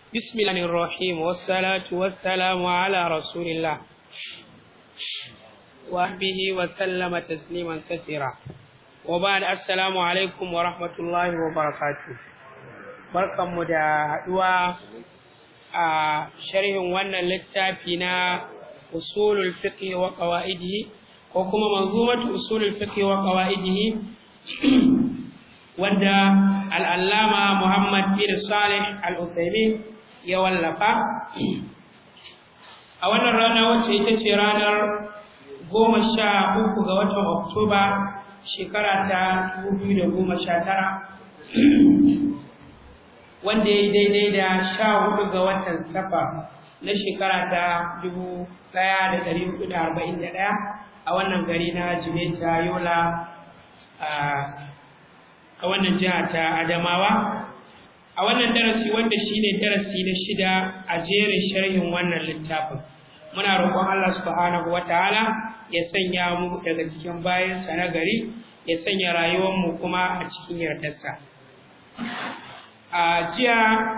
بسم الله الرحيم والصلاة والسلام على رسول الله وصحبه وسلم تسليما كثيرا وبعد السلام عليكم ورحمة الله وبركاته barkanmu da haɗuwa a sharhin wannan littafi na usulul fiqh wa qawaidihi ko kuma manzumatu usulul fiqh wa qawaidihi wanda al-allama Muhammad bin Salih al-Uthaymeen ya wallafa a wannan rana wacce ita ce ranar goma sha uku ga watan Oktoba shekara ta dubu biyu da goma sha tara wanda ya yi daidai da sha hudu ga watan safa na shekara ta dubu ɗaya da ɗari hudu da arba'in da ɗaya a wannan gari na jimeta yola a wannan jiha ta adamawa a wannan darasi wanda shine darasi na shida a jerin sharhin wannan littafin muna roƙon Allah subhanahu wataala ya sanya mu daga cikin bayansa na gari ya sanya rayuwar mu kuma a cikin yardarsa a jiya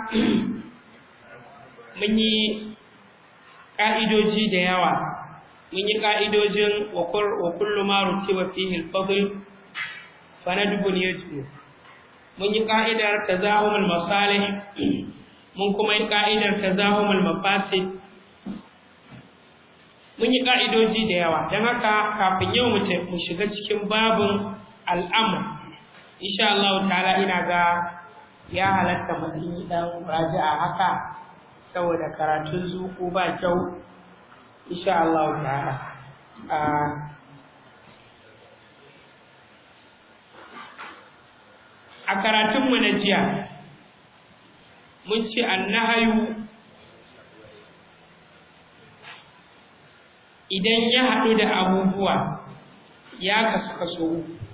mun yi ƙa'idoji da yawa mun yi ƙa'idojin wa kullu ma rutiba fihi al-fadl fa nadbun yajmu mun yi ƙa'idar tazahumul masalih mun kuma yi ƙa'idar tazahumul mafasid mun yi ƙa'idoji da yawa don haka kafin yau mu shiga cikin babin al'amur insha Allah ta'ala ina ga ya halatta mutum yi ɗan raji'a haka saboda karatun zuku ba kyau insha Allah ta'ala a karatunmu na jiya mun ce annahayu idan ya haɗu da abubuwa ya kasu kaso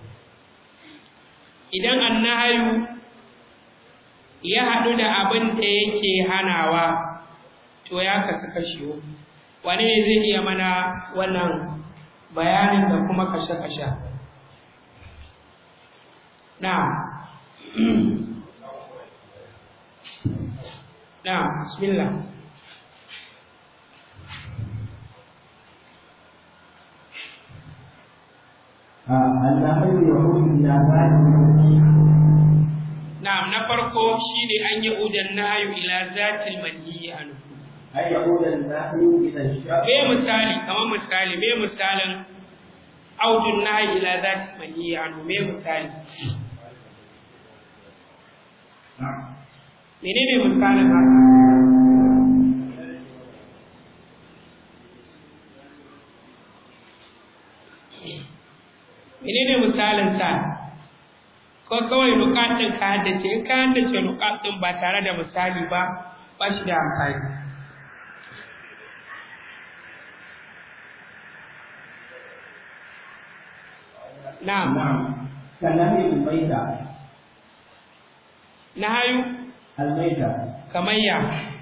idan annahayu ya haɗu da abin da yake hanawa to ya kasu kashi wane ne zai iya mana wannan bayanin da kuma kashe-kashe na na bismillah النهي يعود إلى ذات Na'am na farko shine an yi udan nahyu ila zatil manhiyi anhu. أي يعود النهي إلى الشر Me misali kamar misali me misalin audun nahyi ila zatil manhiyi anhu me misali. نعم Menene misalin haka? Menene misalin sa? ko kawai nukatun ka haddace in ka haddace nukatun ba tare da misali ba ba shi da amfani na'am نعم كنهي الميتة na hayu الميتة kamayya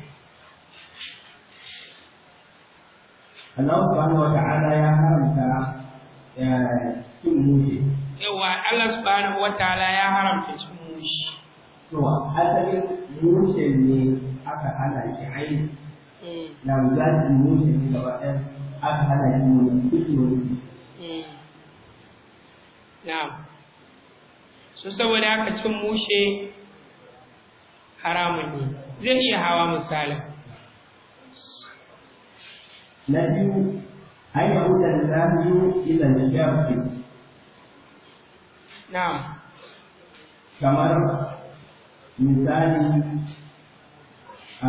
الله سبحانه وتعالى يا حرمت يا سموشي yawa Allah subhanahu wataala ya haramta cin mushi to asalin mushe ne aka hana shi aini Mm, na zatin mushe ne gaba ɗaya aka hana shi wani kuɗi wani mm. na'am so saboda haka cin mushe haramun ne zai iya hawa misalin na biyu an yi hudar zahiyu ila shafi na'am kamar misali a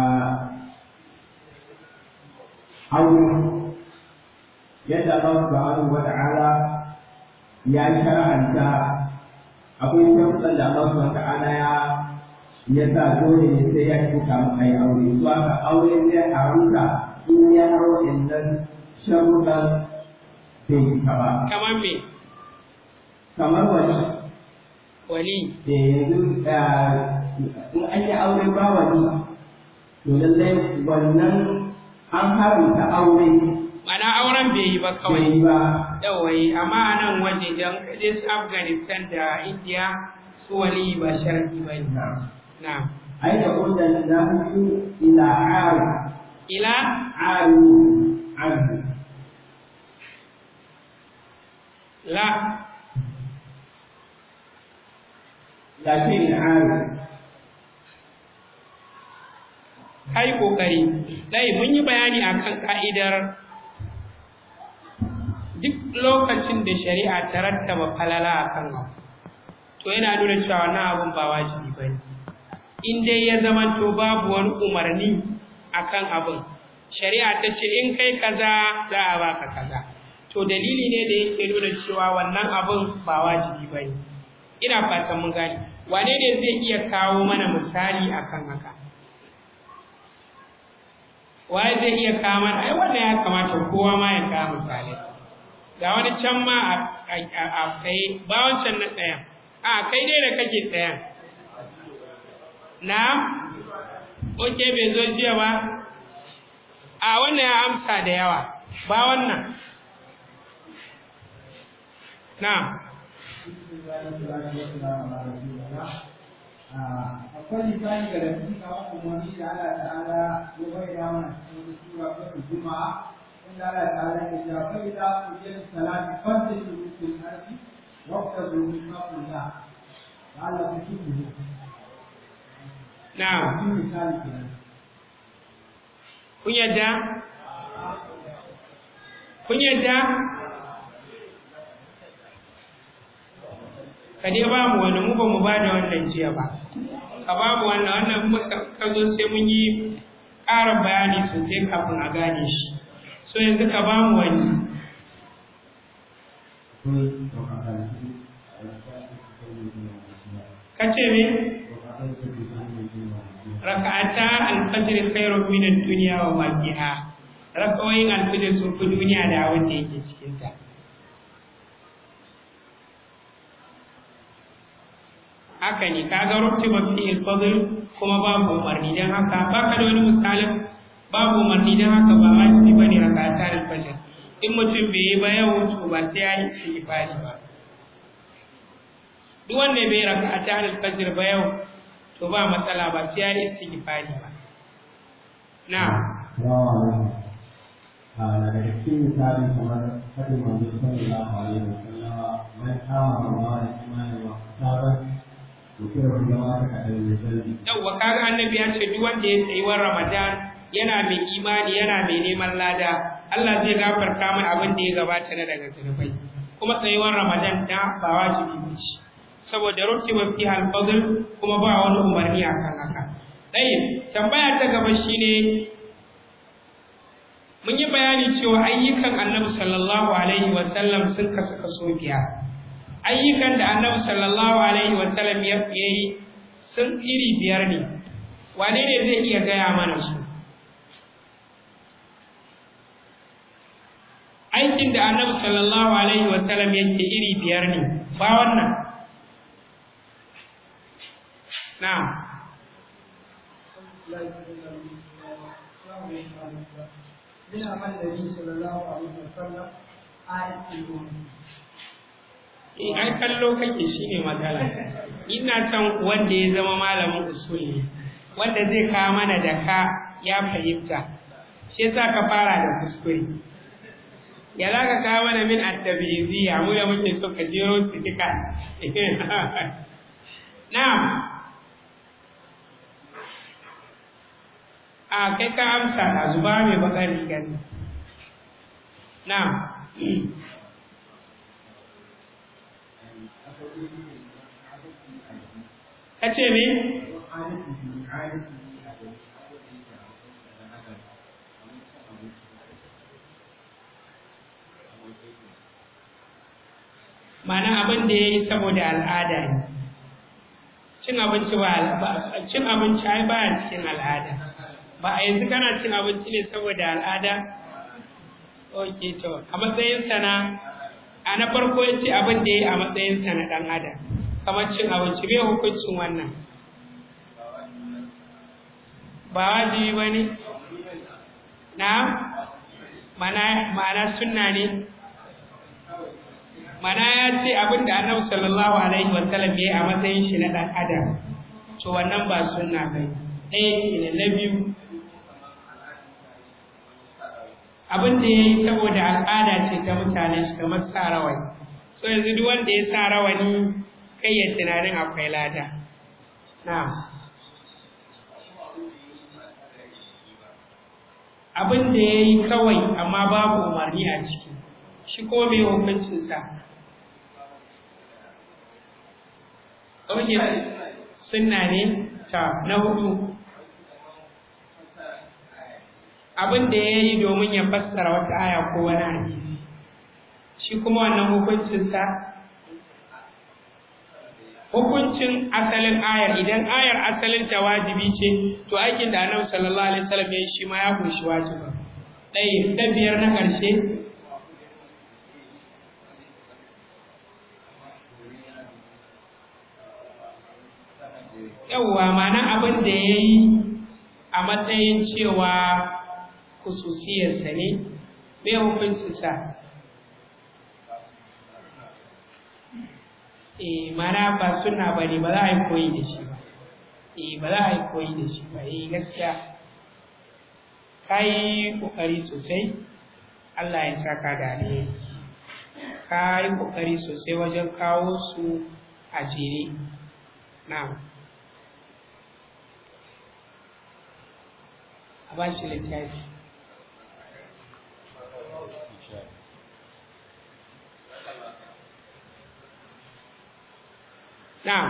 aure yadda Allah subhanahu wa ta'ala ya shar'anta akwai sharuɗan da Allah subhanahu wa ta'ala ya ya sa dole ne sai ya cika mu ai aure su aka aure zai haruka in ya haro innan sharuɗan bai cika ba kamar me kamar wani wali da yanzu in an yi aure ba wani to lallai wannan an haramta aure mana auren bai yi ba bai kawai yi ba yawai amma a nan waje don kaje su afghanistan da india su wali ba sharadi ba ne na na أين قلت النهي إلى عارف ila عارف عنه la لكن عارف kai kokari dai mun yi bayani akan ka'idar duk lokacin da shari'a ta rattaba falala akan abu to yana nuna cewa wannan abun ba wajibi bane in dai ya zama to babu wani umarni akan abun shari'a ta ce in kai kaza za a baka kaza to dalili ne da yake nuna cewa wannan abun ba wajibi bane ina fatan mun gane wane ne zai iya kawo mana misali akan haka waye zai iya kawo mana ai wannan ya kamata kowa ma ya kawo misali ga wani can ma a kai ba wancan na ɗayan a kai dai da kake ɗayan na oke bai zo jiya ba a wannan ya amsa da yawa ba wannan na akwai misali ga da cikin kawo umarni da Allah ta'ala ya bayyana mana cikin sura ta Juma'a inda Allah ta'ala ya ce fa idza qudiyat salati fantashiru fil ardi wabtagu min fadlillah la'allakum tuflihun na cikin misali kenan kun yadda kun yadda ka dai ba mu wani mu ba mu ba da wannan jiya ba ka ba mu wannan wannan muka ka zo sai mun yi ƙarin bayani sosai kafin a gane shi so yanzu ka ba mu wani ka ce me raka'ata alfajr khairun min ad-dunya wa ma fiha raka'oyin alfajr sun fi duniya da abin da yake cikin ta haka ne kaga rutiba fi al-fadl kuma babu umarni dan haka baka da wani misalin babu umarni dan haka ba wajibi bane raka'ata al-fajr in mutum bai yi ba yau to ba sai ya yi istighfari ba duk wanda bai raka'ata al-fajr ba yau to ba matsala ba sai ya yi istighfari ba na na daga cikin misali kamar fadin manzo sallallahu alaihi wasallama man kama ramadan imanin wa saban to kira kun zama ta kadan da zalbi yawwa kaga annabi ya ce duk wanda ya tsayi wa ramadan yana mai imani yana mai neman lada Allah zai gafarta mai abin da ya gabata na daga zunubai kuma tsayuwar ramadan da ba wajibi ba ce saboda rutiba fi al-fadl kuma ba wani umarni akan haka dai tambaya ta gaba shine mun yi bayani cewa ayyukan Annabi sallallahu alaihi wa sallam sun kasu kaso biyar ayyukan da Annabi sallallahu alaihi wa sallam ya yi sun iri biyar ne wane ne zai iya gaya mana su aikin da Annabi sallallahu alaihi wa sallam yake iri biyar ne ba wannan na'am من عمل النبي صلى الله عليه وسلم آية الأمم Eh, ai kallo kake shine matsala ina can wanda ya zama malamin usul ne wanda zai kawo mana da ka ya fahimta shi yasa ka fara da kuskure ya za ka kawo mana min at-tabiziyya mu da muke so ka jero su duka na'am a kai ka amsa a zuba mai bakar rigar na'am ka ce me mana abin da ya yi saboda al'ada ne cin abinci ba cin abinci ai baya cikin al'ada ba a yanzu kana cin abinci ne saboda al'ada ok to a matsayin sana a na farko ya ce abin da ya yi a matsayin sa na ɗan adam kamar cin abinci bai hukuncin wannan ba wajibi ba ne na ma'ana sunna ne mana ya ce abin da annabi sallallahu alaihi wa sallam ya yi a matsayin shi na ɗan adam to wannan ba sunna bane ɗaya kenan na biyu abin da ya yi saboda al'ada ce ta mutane shi kamar sa rawani so yanzu duk wanda ya sa rawani kai ya tunanin akwai lada na'am abin da ya yi kawai amma babu umarni a ciki shi ko mai hukuncinsa ɗauke sunna ne ta na hudu abin da ya yi domin ya fassara wata aya ko wani hadisi shi kuma wannan hukuncinsa hukuncin asalin ayar idan ayar asalin ta wajibi ce to aikin da annabi sallallahu alaihi wasallam ya yi shi ma ya kunshi wajibi ɗaya ta biyar na ƙarshe yawwa mana abin da ya yi a matsayin cewa kususiyarsa ne mai hukuncinsa eh mana ba suna ba ne ba za a yi koyi da shi ba eh ba za a yi koyi da shi ba eh gaskiya ka yi ƙoƙari sosai Allah ya saka da alheri ka yi ƙoƙari sosai wajen kawo su a jere na'am a ba shi littafi na'am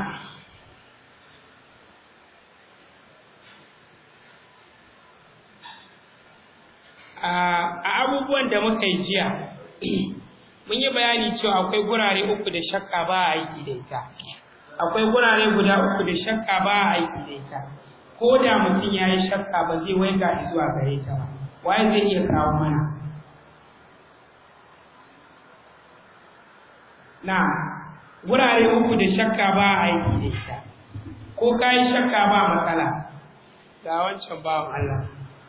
a abubuwan da muka yi jiya mun yi bayani cewa akwai gurare uku da shakka ba a aiki da ita akwai gurare guda uku da shakka ba a aiki da ita ko da mutum ya yi shakka ba zai waiga zuwa gare ta ba waye zai iya kawo mana na gurare uku da shakka ba a aiki da ita ko ka yi shakka ba matsala ga wancan bawan Allah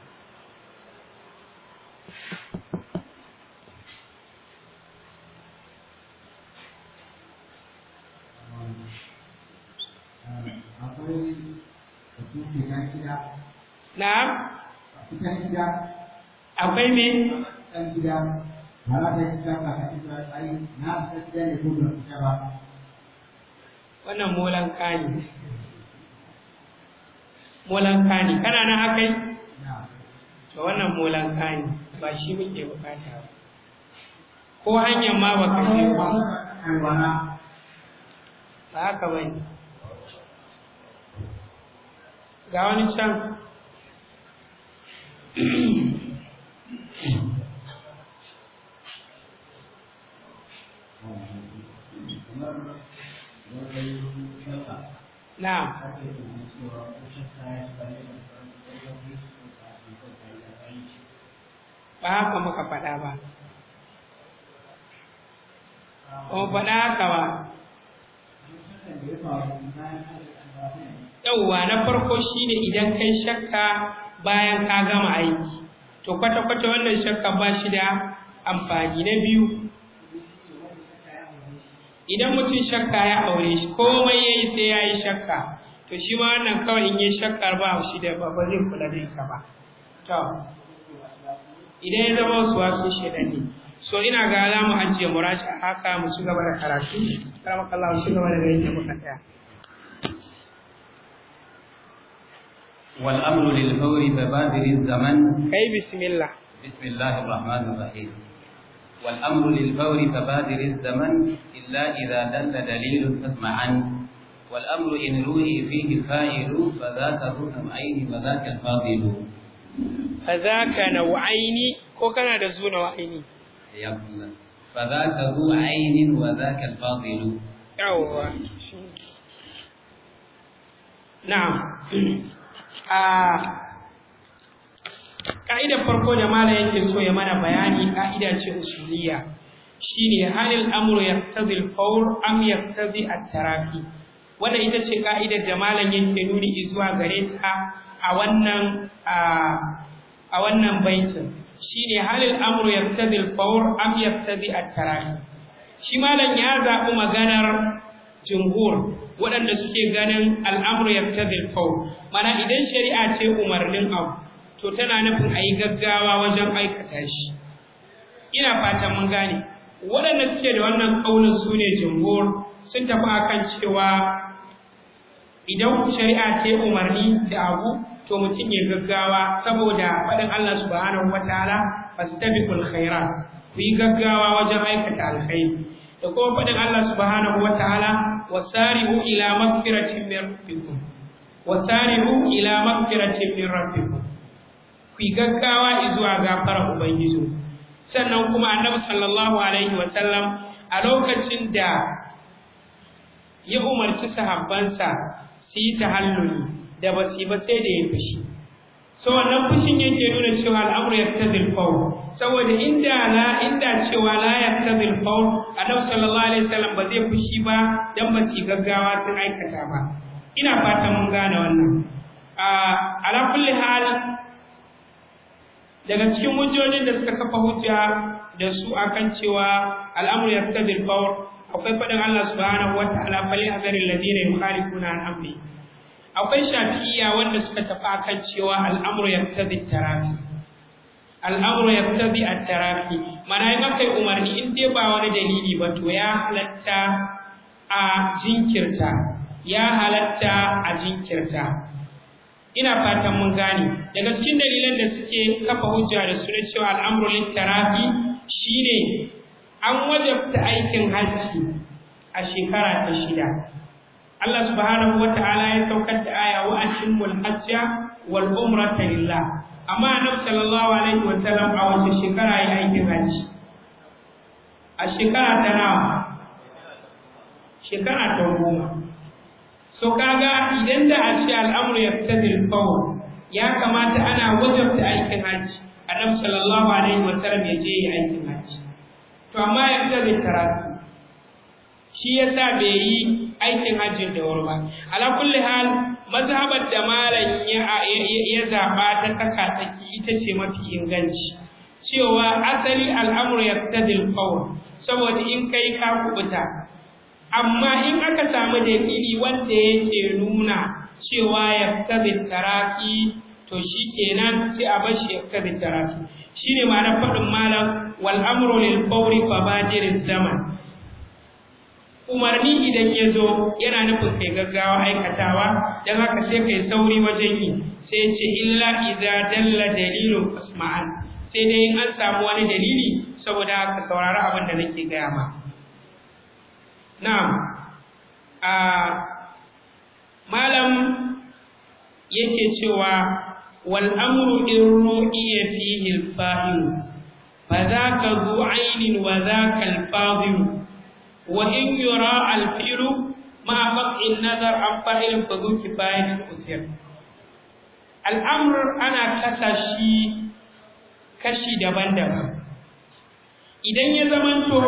Na'am? Cikin gida, Akwai me? ɗan gida, mara da gida ba ka fito da tsari, na fita gida ne ko da fita ba. Wannan molan kani. Molan kani. Kana nan akai? Na, To wannan molan kani ba shi muke bukata ba. Ko hanyar ma baka je ba. alwana, Ba haka bane. Ga wani can. Na'am. Ba haka muka faɗa ba. Kuma faɗa haka ba. Yauwa na farko shine idan kai shakka bayan ka gama aiki. To kwata-kwata wannan shakka ba shi da amfani na biyu. Idan mutum shakka ya aure shi komai yayi sai ya yi shakka. To shi ma wannan kawai in yi shakkar ba shi da ba zai kula da ita ba. To, idan ya zama wasu wasu shaidan ne. So ina ga za mu ajiye murashi a haka mu ci gaba da karatu. Karamakallah mu ci gaba da ganin da muka tsaya. والأمر للفور فبادر الزمن Kai bismillah. بسم الله الرحمن الرحيم والأمر للفور فبادر الزمن إلا إذا دل دليل فاسمعا والأمر إن روي فيه فاعل فذاك ذو نوعين وذاك الفاضل Fazaka nau'aini ko kana da zu nau'aini? حياكم الله فذاك ذو عين وذاك الفاضل Yawwa. Na'am. A ka'idar farko da mala yake so ya mana bayani ka'ida ce usuliyya shine halil amru yaqtadi al-fawr am yaqtadi at-tarafi wannan ita ce ka'idar da malam yake nuni zuwa gare ta a wannan a wannan baitin shine halil amru yaqtadi al-fawr am yaqtadi at-tarafi shi malam ya zaɓi maganar jumhur waɗanda suke ganin al'amru yaqtadil qawl mana idan shari'a ce umarnin abu to tana nufin a yi gaggawa wajen aikata shi ina fatan mun gane waɗanda suke da wannan ƙaunin su ne jumhur sun tafi akan cewa idan shari'a ce umarni da abu to mutum ya gaggawa saboda faɗin Allah subhanahu wataala fastabiqul khairat ku yi gaggawa wajen aikata alkhairi da kuma faɗin Allah subhanahu wataala wasari'u ila magfiratin min rabbikum wasari'u ila magfiratin min rabbikum ku yi gaggawa zuwa gafara ubangiji sannan kuma annabi sallallahu alaihi wa sallam a lokacin da ya umarci sahabbansa su yi tahalluli da ba su ba sai da ya fushi so wannan fushin yake nuna cewa al'amru yaktadil fawl saboda inda la inda cewa la yaktadil fawl annabi sallallahu alaihi wasallam ba zai fushi ba dan ba su gaggawa sun aikata ba ina fatan mun gane wannan a ala kulli hal daga cikin hujjojin da suka kafa hujja da su akan cewa al'amru yaktadil fawl akwai faɗin Allah subhanahu wa ta'ala fal yahzaril ladina yukhalifuna an amri akwai shafi'iyya wanda suka tafi akan cewa al'amru yaqtadi tarafi al'amru yaqtadi at-tarafi mana in aka yi umarni in dai ba wani dalili ba to ya halatta a jinkirta ya halatta a jinkirta ina fatan mun gane daga cikin dalilan da suke kafa hujja da su na cewa al'amru lit-tarafi shine an wajabta aikin hajji a shekara ta shida Allah subhanahu wata'ala ya saukar da aya wa ashimul hajja wal umrata lillah amma annabi sallallahu alaihi wa sallam a wace shekara ya aikin hajji a shekara ta nawa shekara ta goma so kaga idan da a ce al'amru yaktadil qawl ya kamata ana wajabta aikin hajji annabi sallallahu alaihi wa sallam ya je aikin hajji to amma yaktadil karatu shi yasa bai yi aikin hajjin da wuri ba ala kulli hal mazhabar da malam ya ya zaba ta tsaka tsaki ita ce mafi inganci cewa asali al'amru yaqtadil qawl saboda in kai ka kubuta amma in aka samu dalili wanda yake nuna cewa yaqtadil taraki to shikenan sai a bar shi yaqtadil taraki shine ma'anar faɗin malam wal amru lil fawri fa badirin zaman umarni idan ya zo yana nufin kai gaggawa aikatawa don haka sai kai sauri wajen yi sai ce illa idza dalla dalilun fasma'an sai dai in an samu wani dalili saboda haka saurari abin da nake gaya ma na'am a malam yake cewa wal amru in ru'iya fihi al-fa'il fa dhaka zu 'aynin wa dhaka al-fadil وإن يرى الفعل مع قطع النظر عن فاعل فذو كفاية أثر الأمر أنا كسشي كشي دبان دبان idan ya zamanto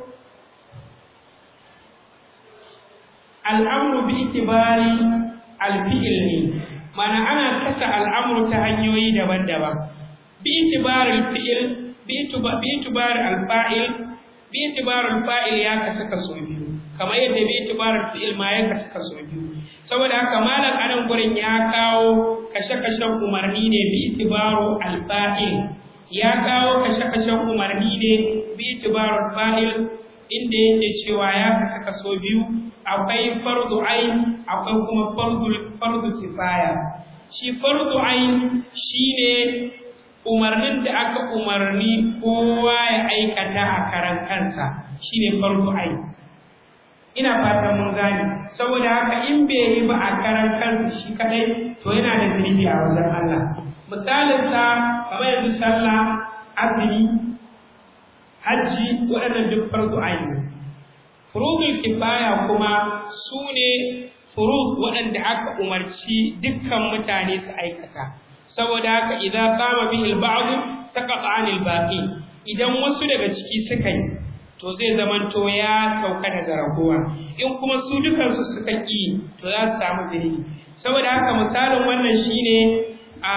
al'amru bi itibari alfi'il ne mana ana kasa al'amru ta hanyoyi daban-daban bi itibari alfi'il bi itibari alfa'il bi itibarul fa'il ya kasu kaso biyu kamar yadda bi itibarul fi'il ma ya kasu kaso biyu saboda haka malam anan gurin ya kawo kashe-kashen umarni ne bi itibaru al-fa'il ya kawo kashe-kashen umarni ne bi itibarul fa'il inda yake cewa ya kasu kaso biyu akwai fardu ain akwai kuma fardu fardu kifaya shi fardu ain shine umarnin da aka umarni kowa ya aikata a karan kansa shine farko ai ina fatan mun gane saboda haka in bai yi ba a karan kansa shi kadai to yana da zunubi a wajen Allah misalin sa kamar yanzu sallah azumi hajji waɗannan duk farko ai ne furudul kifaya kuma su ne furud waɗanda aka umarci dukkan mutane su aikata saboda haka idan qama bihi al-ba'd saqata 'anil baqi idan wasu daga ciki suka yi to zai zamanto ya sauka daga ragowa in kuma su dukan su suka ki to za su samu zunubi saboda haka misalin wannan shine a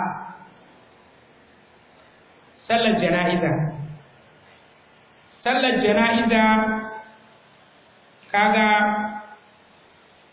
sallar jana'iza sallar jana'iza kaga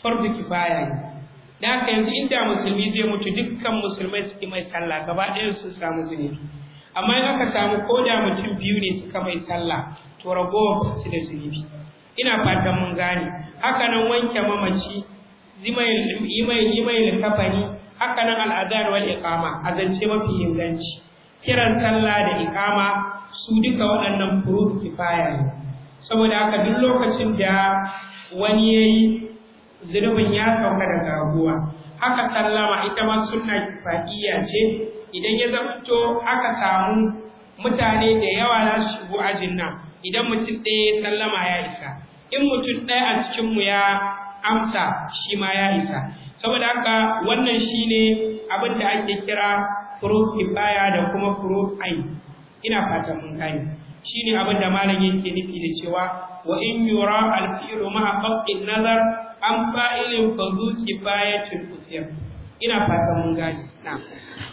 fardu kifaya ne da haka yanzu inda musulmi zai mutu dukkan musulmai suke mai sallah gaba ɗaya su samu zunubi amma in aka samu ko da mutum biyu ne suka mai sallah to ragowar ba su da zunubi ina fatan mun gane haka nan wanke mamaci yi mai likafani haka nan al'adar wal iqama a zance mafi inganci kiran sallah da iqama su duka waɗannan furuf kifaya ne saboda haka duk lokacin da wani yayi zunubin ya sauka daga raguwa haka sallama ita ma sunna kifaiya ce idan ya zamanto aka samu mutane da yawa za su shigo ajin nan idan mutum ɗaya ya sallama ya isa in mutum ɗaya a cikinmu ya amsa shi ma ya isa saboda haka wannan shine abin da ake kira furuf kifaya da kuma furuf ain ina fatan mun gane shine abin da malam yake nufi da cewa wa in yura al-fi'lu ma'a qat'in nazar an fa'ilin fa zu kifayatul usir ina fatan mun gane na'am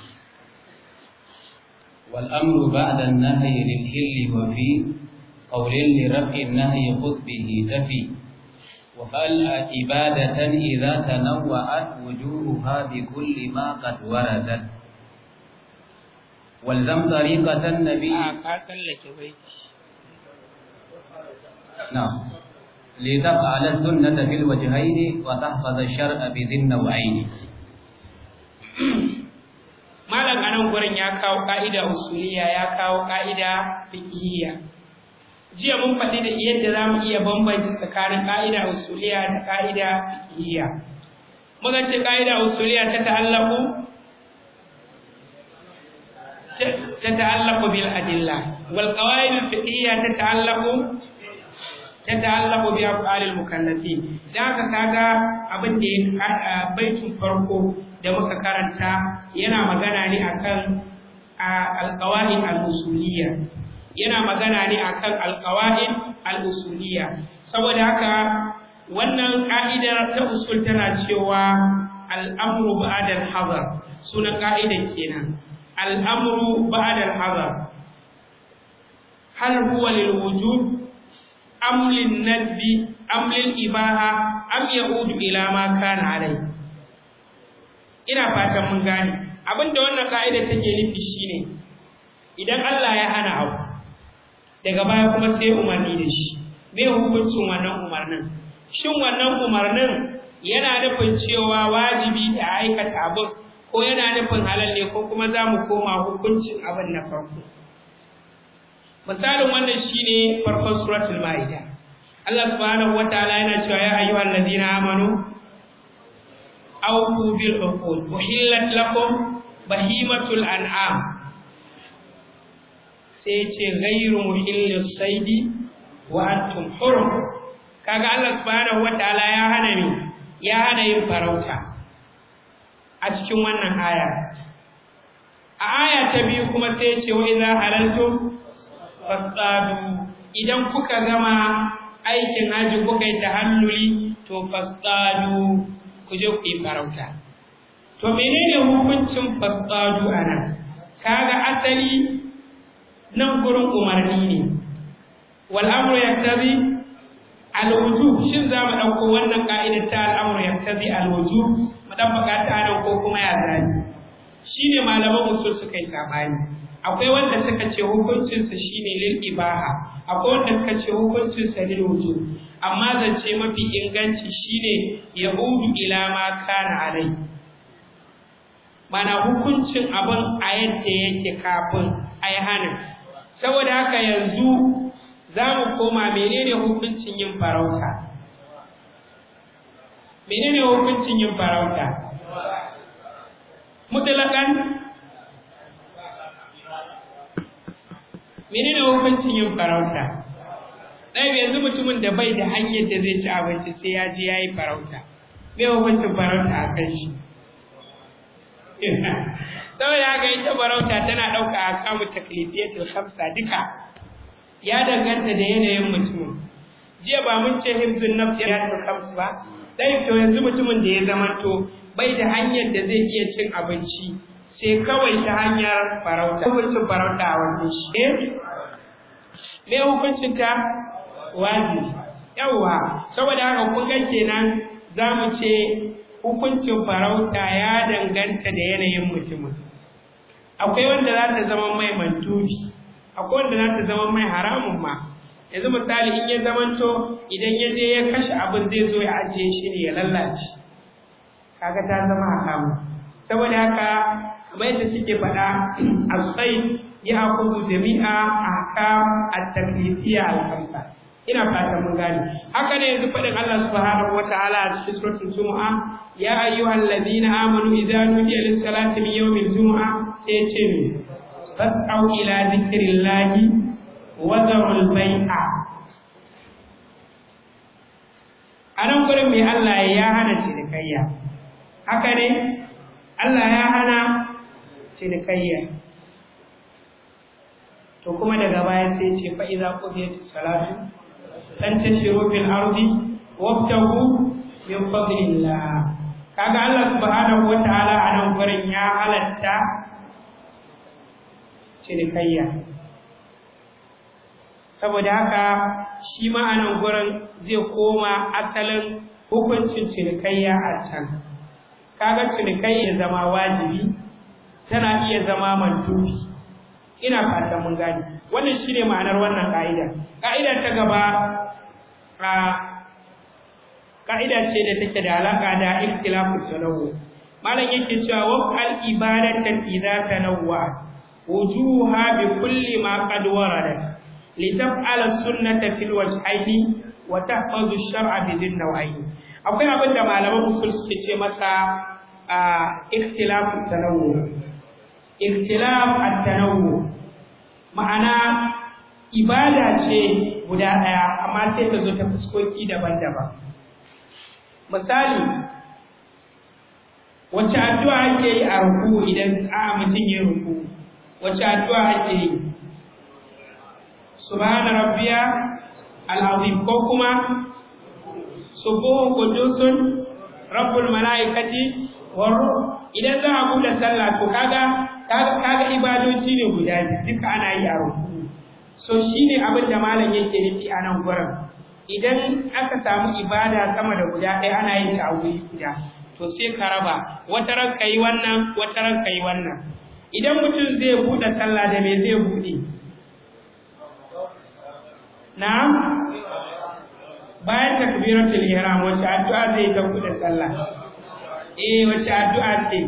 والأمر بعد النهي للحل وفي قول لرفع النهي خذ به تفي وقال عبادة إذا تنوعت وجوهها بكل ما قد وردت والزم طريقة النبي نعم لتفعل السنة في الوجهين وتحفظ الشرع بذي النوعين malam anan gurin ya kawo ka'ida usuliya ya kawo ka'ida fiqhiyya jiya mun faɗi da yadda za mu iya bambanta tsakanin ka'ida usuliya da ka'ida fiqhiyya muka ce ka'ida usuliya ta ta'allaku ta ta'allaku bil adilla wal qawaid al fiqhiyya ta ta'allaku ta ta'allaku bi af'al al mukallafin dan haka kaga abin da ya baitin farko da muka karanta yana magana ne akan alqawaid al-usuliyya yana magana ne akan alqawaid al-usuliyya saboda haka wannan ka'idar ta usul tana cewa al-amru ba'da al-hadar sunan ka'idar kenan al-amru ba'da al-hadar hal huwa lil wujub am lin nadbi am lil ibaha am yaudu ila ma kana alayhi ina fatan mun gane abinda wannan ka'ida take nufi shine idan Allah ya hana abu daga baya kuma sai umarni da shi me hukuncin wannan umarnin shin wannan umarnin yana nufin cewa wajibi da aikata abin ko yana nufin halal ne ko kuma za mu koma hukuncin abin na farko misalin wannan shine farkon suratul maida Allah subhanahu wataala yana cewa ya ayyuhal ladina amanu أوفوا بالعقود أحلت لكم بهيمة الأنعام سيتي غير محل الصيد وأنتم حرم kaga Allah subhanahu wataala ya hana ni ya hana yin farauta a cikin wannan aya a aya ta biyu kuma sai ce wa idza halaltum fasadu idan kuka gama aikin haji kuka yi tahalluli to fasadu ku je ku yi farauta to menene hukuncin fasadu anan kaga asali nan gurin umarni ne wal amru yaktabi al wujub shin za mu dauko wannan ka'idar ta al amru yaktabi al wujub mu dan bukata nan ko kuma ya zani shine malaman usul suka yi sabani akwai wanda suka ce hukuncin sa shine lil ibaha akwai wanda suka ce hukuncin sa lil wujub amma zance mafi inganci shine yahudu ila ma kana alai mana hukuncin abin a yadda yake kafin ai hanin saboda haka yanzu za mu koma menene hukuncin yin farauta menene hukuncin yin farauta mutlaƙan menene hukuncin yin farauta ɗaya yanzu mutumin da bai da hanyar da zai ci abinci sai ya je ya yi farauta me hukuncin farauta a kan shi saboda haka ita farauta tana ɗauka a kamu taklifiyatul khamsa duka ya danganta da yanayin mutumin jiya ba mun ce hibzun nafsi ya ta khams ba dai to yanzu mutumin da ya zamanto bai da hanyar da zai iya cin abinci sai kawai ta hanyar farauta hukuncin farauta a wannan shi eh me hukuncin ta wajibi yawa saboda haka kun ga kenan za mu ce hukuncin farauta ya danganta da yanayin mutumin akwai wanda za ta zama mai mantubi akwai wanda za ta zama mai haramun ma yanzu misali in ya zamanto idan ya je ya kashe abin zai zo ya ajiye shi ne ya lallace kaga ta zama haramun saboda haka kamar yadda suke faɗa asai ya akuzu jami'a ahkam at-taklifiyya al-khamsa ina fatan mun gane haka ne yanzu faɗin Allah subhanahu wataala a cikin suratul jumu'a ya ayyuhal ladina amanu idza nudiya lis-salati min yawmil jumu'a sai ce ne fas'au ila dhikrillahi wa dharul bai'a anan gurin mai Allah ya hana cinikayya haka ne Allah ya hana cinikayya to kuma daga baya sai ce fa idza qudiyatis salatu fantashiru fil ardi wabtagu min fadlillah kaga Allah subhanahu wataala a nan gurin ya halatta cinikayya saboda haka shi ma a nan gurin zai koma asalin hukuncin cinikayya a can kaga cinikayya zama wajibi tana iya zama mantubi ina fatan mun gane wannan shine ma'anar wannan ka'ida ka'ida ta gaba a ka'ida ce da take da alaka da ikhtilafu tanawwu malam yake cewa wa al ibadatan idza tanawwa wujuha bi kulli ma qad warada litaf'ala sunnata fil wajhaini wa tahfazu ash-shar'a bi dhin naw'ain akwai abin da malaman usul suke ce masa ikhtilafu tanawwu ikhtilaf at-tanawwu ma'ana ibada ce guda ɗaya amma sai ta zo ta fuskoki daban-daban misali wacce addu'a ake yi a ruku idan a mutum ya ruku wacce addu'a ake yi subhana rabbiya al'azim ko kuma subuhun qudusun rabbul malaikati war idan za a buɗe sallah to kaga kaga ibadoci ne guda duka ana yi a ruku so shine abin da malam yake nufi a nan gurin idan aka samu ibada sama da guda ɗaya ana yin ta a wuri guda to sai ka raba wata ran yi wannan wata ran yi wannan idan mutum zai buɗe sallah da me zai buɗe na'am bayan takbiratul ihram wace addu'a zai ta buɗe sallah eh wace addu'a ce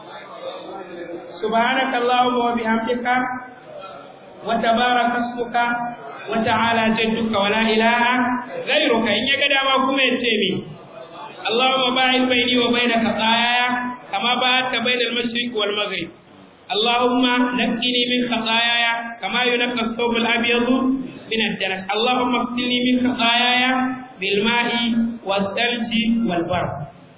سبحانك اللهم وبحمدك وتبارك اسمك وتعالى جدك ولا اله غيرك ان يغدا ما كما يتيمي اللهم باعد بيني وبين خطاياي كما باعدت بين المشرق والمغرب اللهم نقني من خطاياي كما ينقى الثوب الابيض من الدنس اللهم اغسلني من خطاياي بالماء والثلج والبرد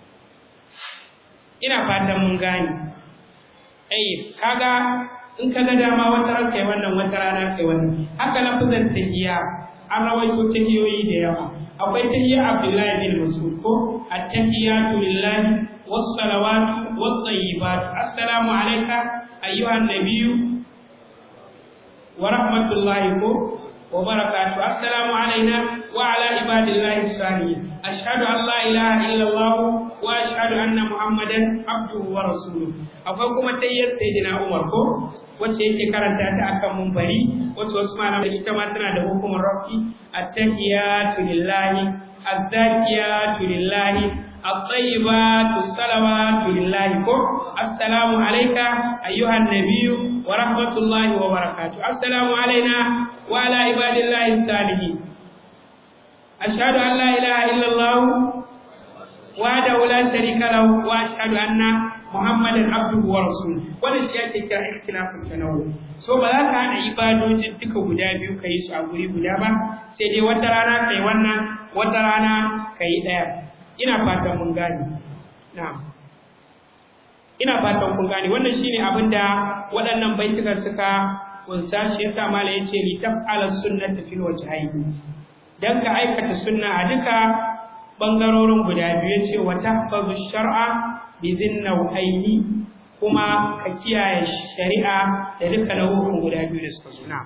ina fatan mun gane ai kaga in ka ga dama wata ran kai wannan wata rana kai wannan haka lafazan tahiyya an rawaito tahiyoyi da yawa akwai tahiyya Abdullahi bin Mas'ud ko at-tahiyatu lillahi was-salawatu wat-tayyibat assalamu alayka ayyuhan nabiyyu wa rahmatullahi ko wa barakatuh assalamu alayna wa ala ibadillahi salihin ashhadu an la ilaha illallah wa ashhadu anna muhammadan abduhu wa rasuluhu akwai kuma tayyar sayyidina umar ko wacce yake karanta ta akan munbari wacce wasu malamai ita ma tana da hukumar rafi at-tahiyatu lillahi az-zakiyatu lillahi at-tayyibatu salawatu lillahi ko assalamu alayka ayyuhan nabiyyu wa rahmatullahi wa barakatuh assalamu alayna wa ala ibadillahi salihin ashhadu an la ilaha illallah وحده لا شريك له واشهد ان محمدا عبده ورسوله wannan shi ake kira ikhtilafun tanawwu so ba za ka hada ibadojin duka guda biyu kai su a guri guda ba sai dai wata rana kai wannan wata rana kai daya ina fatan mun gane na'am ina fatan kun gane wannan shine abin da waɗannan baitukan suka kunsa shi yasa mala yace li taf'ala sunnata fil wajhayn dan ka aikata sunna a duka bangarorin guda biyu ce wa tahfazu shar'a bi dhinnawayni kuma ka kiyaye shari'a da duka nau'in guda biyu da suka zo na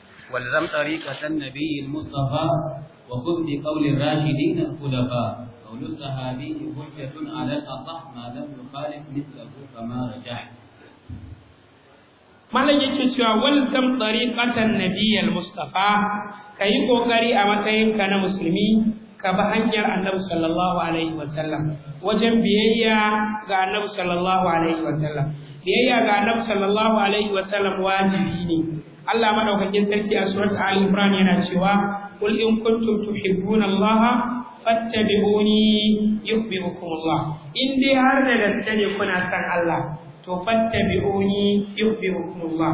والزم طريقة النبي المصطفى وخذ بقول الراشدين الخلفاء قول الصحابي حجة على الأصح ما لم يخالف مثله فما رجح malam yake cewa walzam tariqatan nabiyyal mustafa kayi kokari a matsayinka na musulmi ka bi hanyar annabi sallallahu alaihi wasallam wajen biyayya ga annabi sallallahu alaihi wasallam biyayya ga annabi sallallahu alaihi wasallam wajibi ne Allah madaukakin sarki a surat Ali Imran yana cewa qul in kuntum tuhibbuna Allah fattabi'uni yuhibbukum Allah in dai har da gaske ne kuna san Allah to fattabi'uni yuhibbukumullah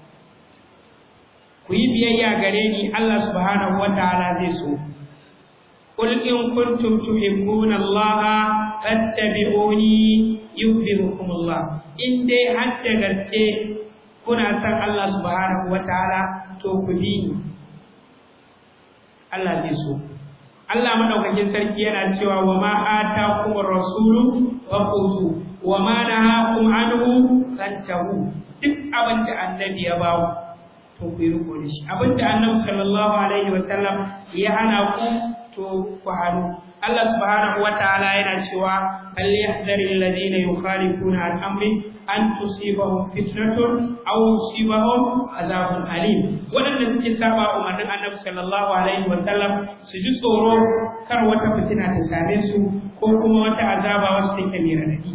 ku yi biyayya gare ni Allah subhanahu wataala zai so qul in kuntum tuhibbuna Allah fattabi'uni yuhibbukumullah in dai har da gaske kuna san Allah subhanahu wataala to ku bi ni Allah zai so Allah madaukakin sarki yana cewa wa ma atakumur rasulu faqutu wa ma nahakum anhu fantahu duk abin da annabi ya bawo to ku yi riko da shi abin da annabi sallallahu alaihi wa sallam ya hana ku to ku hannu Allah subhanahu wa ta'ala yana cewa fal yahdharil ladina yukhalifuna an amri an tusibahum fitnatun aw yusibahum azabun alim wadanda suke saba umarnin annabi sallallahu alaihi wa sallam su ji tsoro kar wata fitina ta same su ko kuma wata azaba wacce take mai radadi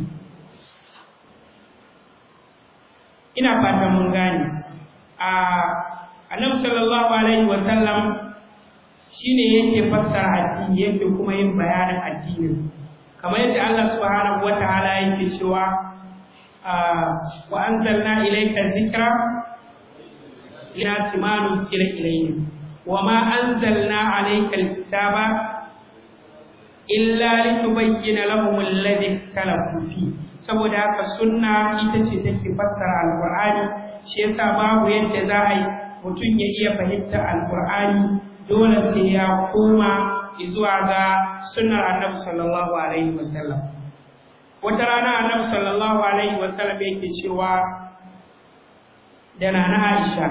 ina fatan mun gane a annabi sallallahu alaihi wa sallam shine yake fassara addini yake kuma yin bayanin addinin kamar yadda Allah subhanahu wataala yake cewa wa anzalna ilayka dhikra ila timanu sira ilayhi wa ma anzalna alayka alkitaba illa litubayyana lahum alladhi ikhtalafu fihi saboda haka sunna ita ce take fassara alqur'ani shi yasa babu yadda za a yi mutum ya iya fahimtar alqur'ani dole sai ya koma zuwa ga sunnar annabi sallallahu alaihi wasallam wata rana annabi sallallahu alaihi wasallam yake cewa da nana Aisha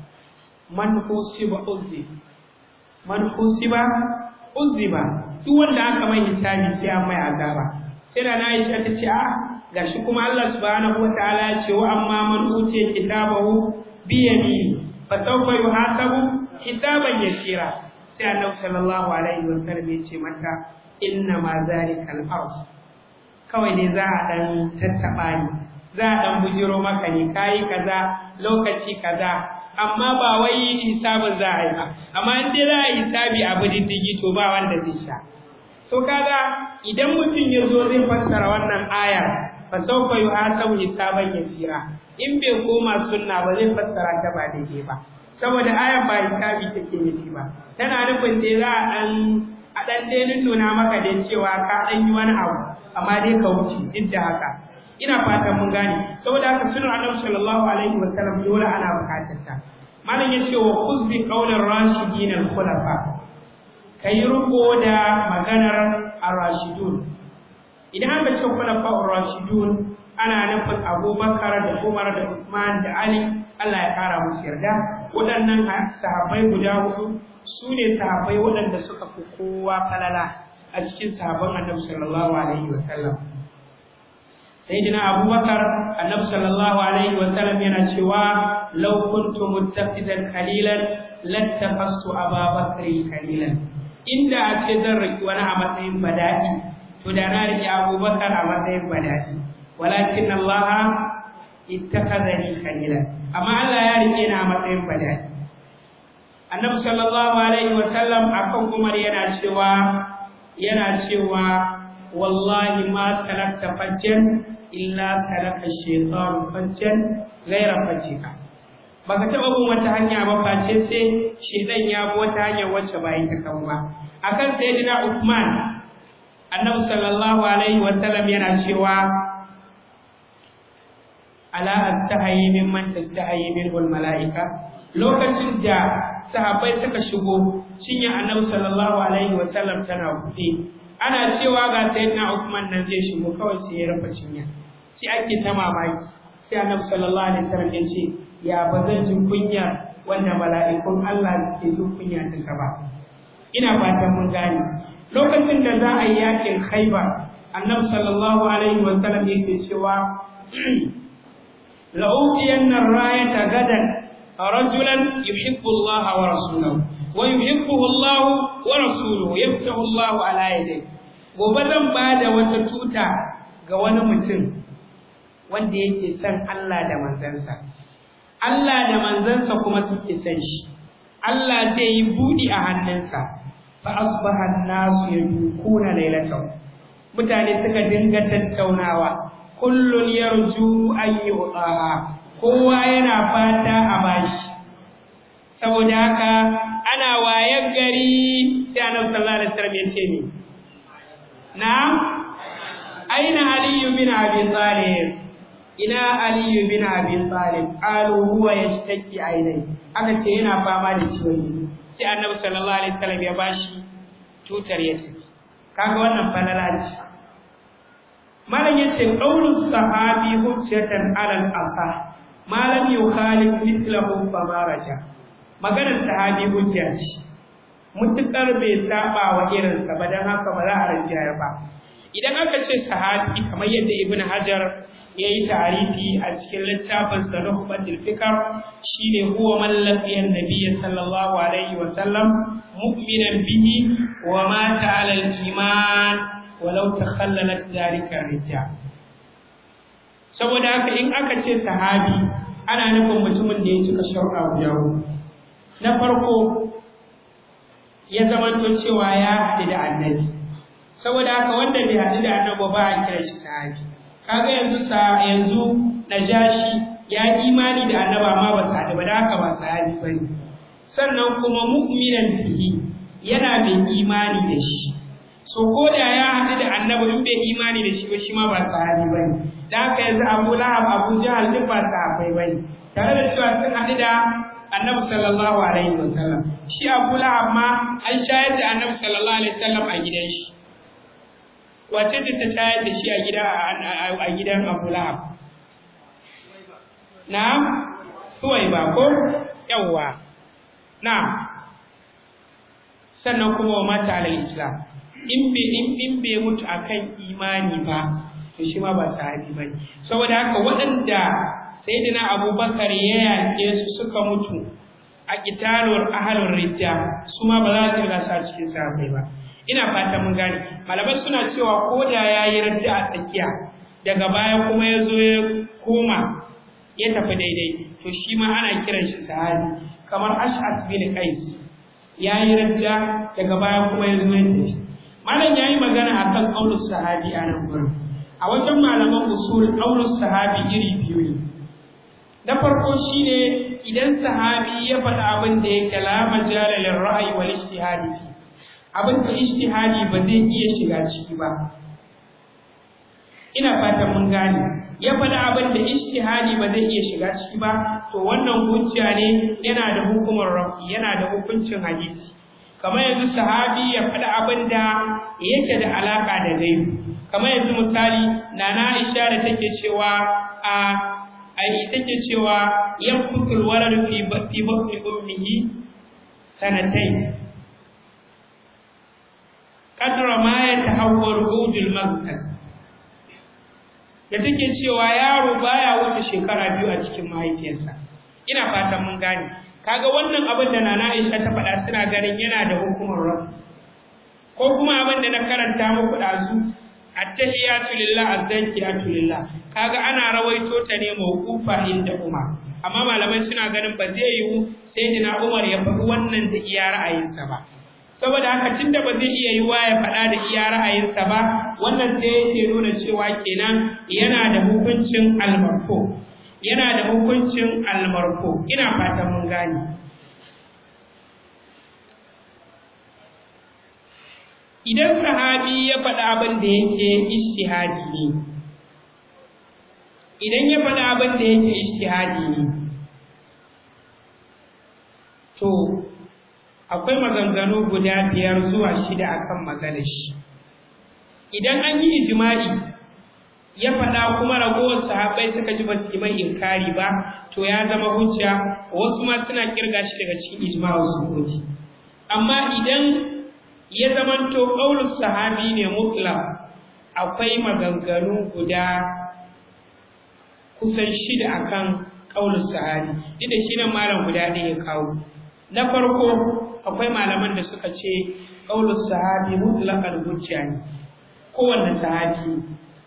man husiba uzzi man husiba uzziba duk wanda aka mai hisabi sai an mai azaba sai da na Aisha ta ce a'a gashi kuma Allah subhanahu wataala ya ce wa amma man utiya kitabahu bi yamini fa sawfa yuhasabu hisaban yasira sai Annabi sallallahu alaihi wasallam ya ce mata inna ma zalika al-ard kawai ne za a dan tattaba ni za a dan bujiro maka ne kai kaza lokaci kaza amma ba wai hisabin za a yi ba amma in dai za a yi hisabi abu diddigi to ba wanda zai sha so kaga idan mutum ya zo zai fassara wannan ayar fa sawfa yuhasabu hisaban yasira in bai koma sunna ba zai fassara ta ba daidai ba saboda ayar ba hisabi take nufi ba tana nufin dai za a dan a dan dai nuna maka da cewa ka dan yi wani abu amma dai ka wuce duk da haka ina fatan mun gane saboda haka sunan annabi sallallahu alaihi wa sallam dole ana bukatar ta malam yace wa khuz bi qawlir rashidin al khulafa kai ruko da maganar ar-rashidun idan aka ce khulafa ar-rashidun ana nufin Abubakar da Umar da Uthman da Ali Allah ya kara musu yarda waɗannan sahabbai guda hudu su ne sahabbai waɗanda suka fi kowa falala a cikin sahabban Annabi sallallahu alaihi wa sallam sayyidina Abubakar Annabi sallallahu alaihi wa sallam yana cewa law kuntu muttaqidan khalilan lattafastu Abubakar khalilan inda a ce zan riki wani a matsayin bada'i to da na riki Abubakar a matsayin bada'i walakin Allah ittakhadhani khalilan amma Allah ya rike ni a matsayin bada'i Annabi sallallahu alaihi wa sallam akan Umar yana cewa yana cewa wallahi ma tarakta fajjan illa taraka shaytan fajjan ghayra fajjika baka taba bin wata hanya ba face sai shedan ya bi wata hanya wacce ba ita kan ba akan sayyidina Uthman Annabi sallallahu alaihi wa sallam yana cewa ala astahayi mimman tastahayi minhu malaika lokacin da sahabbai suka shigo cinya annabi sallallahu alaihi wasallam tana buɗe ana cewa ga sayyidina Uthman nan zai shigo kawai sai ya rufe cinya sai ake ta mamaki sai annabi sallallahu alaihi wasallam ya ce ya ba zan ji kunya wanda mala'ikun Allah ke jin kunya ta saba ina fatan mun gane lokacin da za a yi yakin khaibar annabi sallallahu alaihi wa sallam yake cewa la'udiyanna rayata gadan rajulan yuhibbu Allah wa rasuluhu wa yuhibbuhu Allah wa rasuluhu yaftahu Allah ala yadayhi gobe zan bada wata tuta ga wani mutum wanda yake son Allah da manzansa Allah da manzansa kuma suke son shi Allah zai yi budi a hannunsa fa asbaha an-nasu yadukuna laylatan mutane suka dinga tattaunawa kullun yarju an yu'taha kowa yana fata a bashi saboda haka ana wayan gari sai annabi sallallahu alaihi wasallam ya ce ni na'am aina aliyu bin abi talib ina aliyu bin abi talib qalu huwa yashtaki ainai aka ce yana fama da ciwon ido sai annabi sallallahu alaihi wasallam ya bashi tutar ya tafi kaga wannan falala ce malam yace qawlu sahabi hujjatan ala al-asah malam yukhalif mithlahu fa maraja maganar sahabi hujja ce mutukar bai saba wa irinsa ba dan haka ba za a rinjayar ba idan aka ce sahabi kamar yadda ibn hajar ya yi tarihi a cikin littafin sa nuhbatul fikr shine huwa man laqiya an sallallahu alaihi wa sallam mu'minan bihi wa mata ala al-iman walau takhallalat dhalika rijal saboda haka in aka ce sahabi ana nufin mutumin da ya cika sharuɗa guda na farko ya zamanto cewa ya haɗu da annabi saboda haka wanda bai haɗu da annabi ba a kira shi sahabi kaga yanzu sa yanzu najashi ya imani da annabi amma ba sa ba da haka ba sahabi bane sannan kuma mu'minan bihi yana mai imani da shi so ko da ya haɗu da annabi in bai imani da shi ba shi ma ba sahabi bane da haka yanzu Abu Lahab Abu Jahal duk ba sahabbai bane tare da cewa sun haɗu da annabi sallallahu alaihi wasallam shi Abu Lahab ma an shayar da annabi sallallahu alaihi wasallam a gidan shi wace ce ta shayar da shi a gida a gidan Abu Lahab na'am suwai ba ko yawwa na'am sannan kuma wa mata alal islam in bai in in bai mutu akan imani ba to shi ma ba sahabi bane saboda haka waɗanda sayyidina abubakar ya yaƙe su suka mutu a kitalur ahlur rijja su ma ba za su ga sa cikin sahabbai ba ina fata mun gane malamai suna cewa ko da yayi radda a tsakiya daga baya kuma ya zo ya koma ya tafi daidai to shi ma ana kiran shi sahabi kamar ash'as bin qais yayi radda daga baya kuma ya zo ya tafi malam yayi magana akan qaulus sahabi a nan gurin a wajen malaman usul qaulus sahabi iri biyu ne na farko shine idan sahabi ya faɗa abin da yake la majala lil ra'yi wal ijtihadi fi abin da ijtihadi ba zai iya shiga ciki ba ina fatan mun gane ya faɗa abin da ijtihadi ba zai iya shiga ciki ba to wannan hujja ne yana da hukumar rafi yana da hukuncin hadisi kamar yanzu sahabi ya faɗa abin da yake da alaka da gaibu kamar yanzu misali nana Aisha da take cewa a ai take cewa yanfutul walad fi fi batni ummihi sanatayn kadra ma yatahawwalu udul maghtal da take cewa yaro baya wuce shekara biyu a cikin mahaifiyarsa ina fatan mun gane kaga wannan abin da nana Aisha ta faɗa suna ganin yana da hukumar rabb ko kuma abin da na karanta muku dazu attahiyatu lillah azzakiyatu lillah kaga ana rawaito ta ne mawqufa inda Umar amma malamai suna ganin ba zai yiwu sayyidina Umar ya faɗi wannan da iya ra'ayinsa ba saboda haka tunda ba zai iya yiwa ya faɗa da iya ra'ayinsa ba wannan sai yake nuna cewa kenan yana da hukuncin almarfu yana da hukuncin almarfu ina fatan mun gane idan sahabi ya faɗa abin da yake ishtihadi ne idan ya faɗa abin da yake ishtihadi ne to akwai maganganu guda biyar zuwa shida akan maganar shi idan an yi ijma'i ya faɗa kuma ragowar sahabbai suka ji ba su yi mai inkari ba to ya zama hujja wasu ma suna kirga shi daga cikin ijma'u sunnati amma idan ya zamanto qaulus sahabi ne mutlaq akwai maganganu guda kusan shida akan qaulus sahabi duk da shi nan malam guda ɗaya ya kawo na farko akwai malaman da suka ce qaulus sahabi mutlaqal hujja ne kowanne sahabi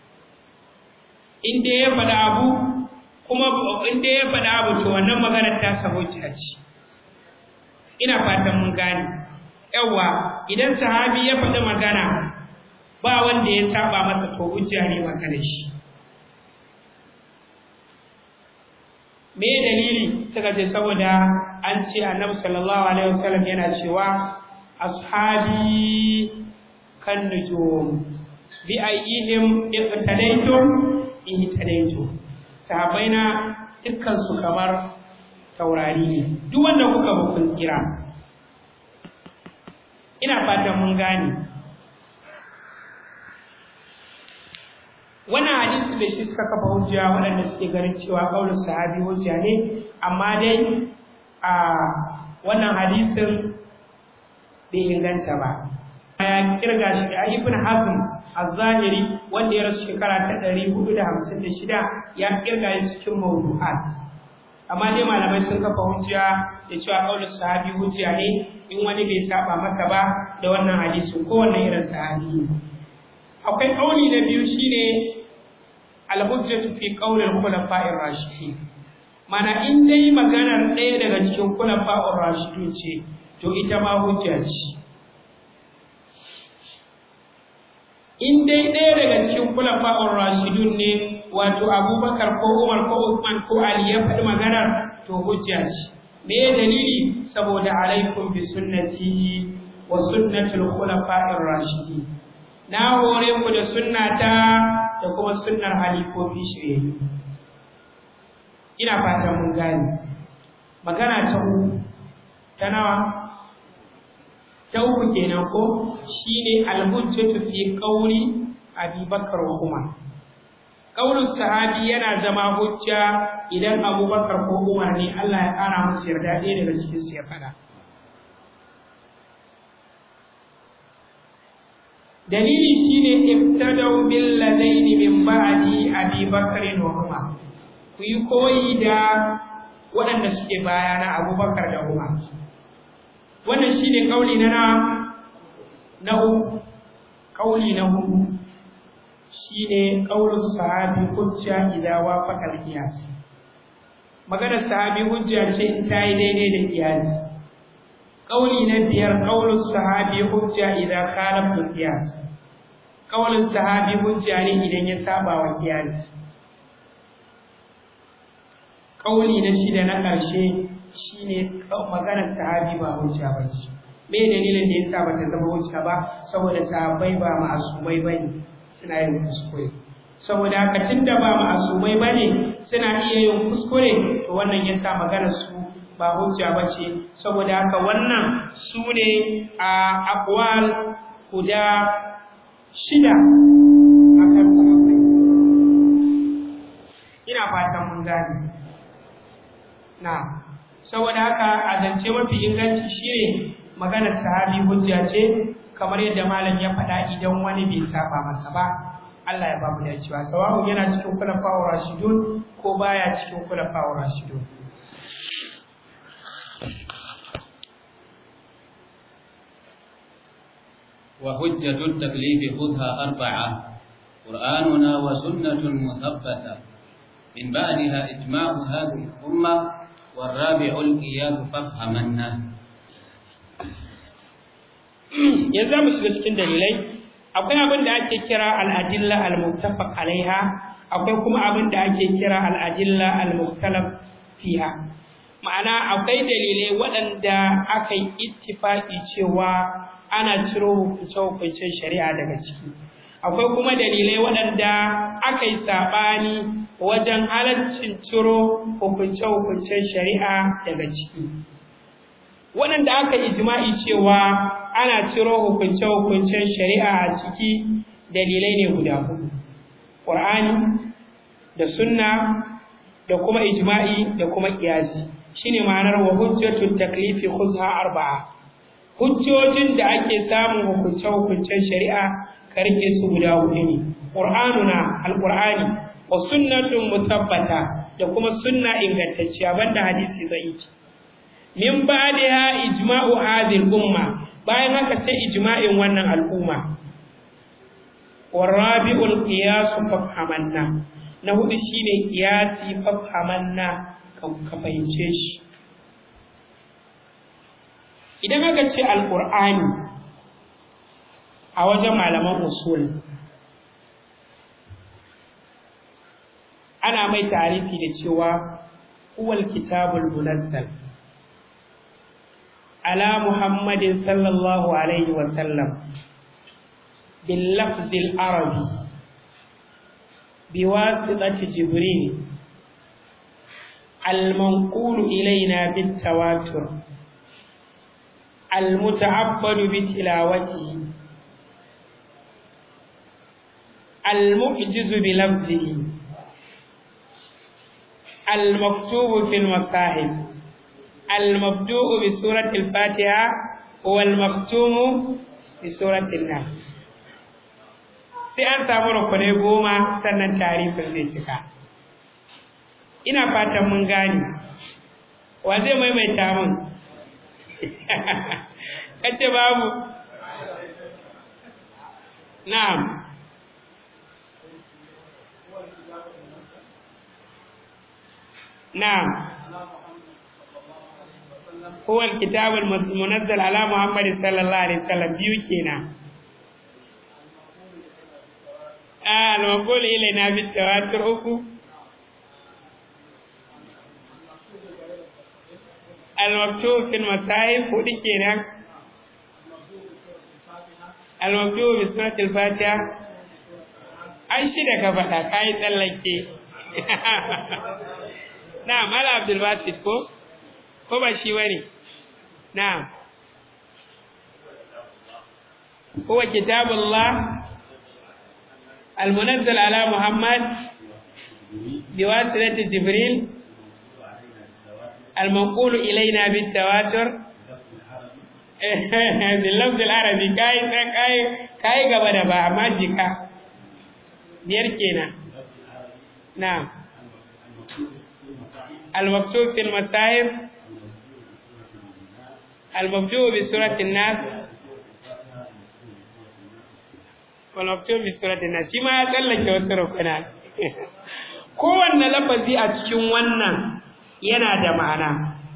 in dai ya faɗa abu kuma in dai ya faɗa abu to wannan maganar ta sa hujja ce ina fatan mun gane yawa idan sahabi ya faɗi magana ba wanda ya saba masa to hujja ne maganar shi me dalili suka ce saboda an ce annabi sallallahu alaihi wasallam yana cewa ashabi kan nujum bi ayyihim iqtadaytum ihtadaytum sahabbaina dukkan su kamar taurari ne duk wanda kuka ba kun kira ina fatan mun gane wannan hadisi da shi suka kafa hujja waɗanda suke ganin cewa kaulin sahabi hujja ne amma dai a wannan hadisin bai inganta ba ya kirga shi a ibn hazm az-zahiri wanda ya rasu shekara ta 456 ya kirga shi cikin mawdu'at amma dai malamai sun kafa hujja da cewa kaulin sahabi hujja ne in wani bai saba masa ba da wannan hadisin ko wannan irin sahabi akwai kauli na biyu shine al-hujjatu fi qawli al-khulafa'ir rashidin mana in dai maganar ɗaya daga cikin khulafa'ur rashidun ce to ita ma hujja ce in dai ɗaya daga cikin khulafa'ur rashidun ne wato Abubakar ko Umar ko Uthman ko Ali ya faɗi maganar to hujja ce me dalili saboda alaikum bi sunnati wa sunnatul khulafa'ir rashidin na hore ku da sunnata da kuma sunnar halifofi shirye ina fatan mun gane magana ta uku ta nawa ta uku kenan ko shine al-hujjatu fi qawli Abi Bakar wa Umar qaulus sahabi yana zama hujja idan Abu Bakar ko Umar ne Allah ya kara musu yarda ɗaya daga cikin su ya fada dalili shine ibtadau bil ladaini min ba'di Abi Bakr wa Umar ku yi koyi da waɗanda suke bayana Abubakar da Umar wannan shine kauli na na na uku kauli na hudu shine qaulus sahabi hujja idza wafaqa al-qiyas maganar sahabi hujja ce in ta yi daidai da qiyasi kauli na biyar qaulus sahabi hujja idza khalafa al-qiyas kaulin sahabi hujja ne idan ya saba wa qiyasi kauli na shida na ƙarshe shine maganar sahabi ba hujja ba ce me dalilin da yasa bata zama hujja ba saboda sahabbai ba ma'asumai bane suna yin kuskure saboda haka tunda ba ma'asumai bane suna iya yin kuskure to wannan yasa maganar su ba hujja ba ce saboda haka wannan su ne a aqwal guda shida akan sahabbai ina fatan mun gane na saboda haka a zance mafi inganci shine maganar sahabi hujja ce kamar yadda malam ya faɗa idan wani bai saba masa ba Allah ya ba mu dacewa sawa'un yana cikin kulafa'ur rashidun ko baya cikin kulafa'ur rashidun وحجة التكليف خذها أربعة قرآننا وسنة مثبتة من بعدها إجماع هذه الأمة والرابع القياس فافهمنا yanzu mu shiga cikin dalilai akwai abin da ake kira al-adilla al-muttafaq alaiha akwai kuma abin da ake kira al-adilla al-mukhtalaf fiha ma'ana akwai dalilai waɗanda aka yi ittifaqi cewa ana ciro hukunce-hukuncen shari'a daga ciki akwai kuma dalilai waɗanda aka yi saɓani wajen halaccin ciro hukunce-hukuncen shari'a daga ciki waɗanda aka ijma'i cewa ana ciro hukunce-hukuncen shari'a a ciki dalilai ne guda hudu ƙur'ani da sunna da kuma ijma'i da kuma ƙiyasi shine ma'anar wa hujjatu taklifi khuzha arba'a hujjojin da ake samun hukunce-hukuncen shari'a ka rike su guda hudu ne qur'anuna alqur'ani wa sunnatun mutabbata da kuma sunna ingantacciya banda hadisi zai min ba'daha ijma'u hadhihi umma bayan haka sai ijma'in wannan al'umma warabi'ul qiyas fafhamanna na hudu shine qiyasi fafhamanna ka fahimce shi idan aka ce alqur'ani a wajen malaman usul ana mai tarifi da cewa huwal kitabul munazzal ala muhammadin sallallahu alaihi wa sallam bil lafzil arabi biwasitati jibril المنقول إلينا بالتواتر المتعبد بتلاوته المعجز بلفظه المكتوب في المصاحف المبدوء بسورة الفاتحة والمختوم بسورة الناس sai an samu rukunai goma sannan tarifin zai cika ina fatan mun gane wa zai maimaita mun kace babu na'am نعم هو الكتاب المنزل على محمد صلى الله عليه وسلم بيوكينا آه المقول إلينا بالتواتر أكو المكتوب في المصاحف وديكينا المكتوب بسورة الفاتحة أي شيء ده كفتا كاي تلكي Na'am, Ala Abdul Basit ko? Ko ba shi bane? Na'am. Huwa kitabullah al-munazzal ala Muhammad biwasilati Jibril al-manqul ilayna bit-tawatur bil lafz al-arabi kai kai kai gaba da ba amma jika biyar kenan na'am المكتوب في المصاحف المبدوء بسورة الناس والمكتوب بسورة الناس شما يتلك وسرقنا kowanne lafazi a cikin wannan yana da ma'ana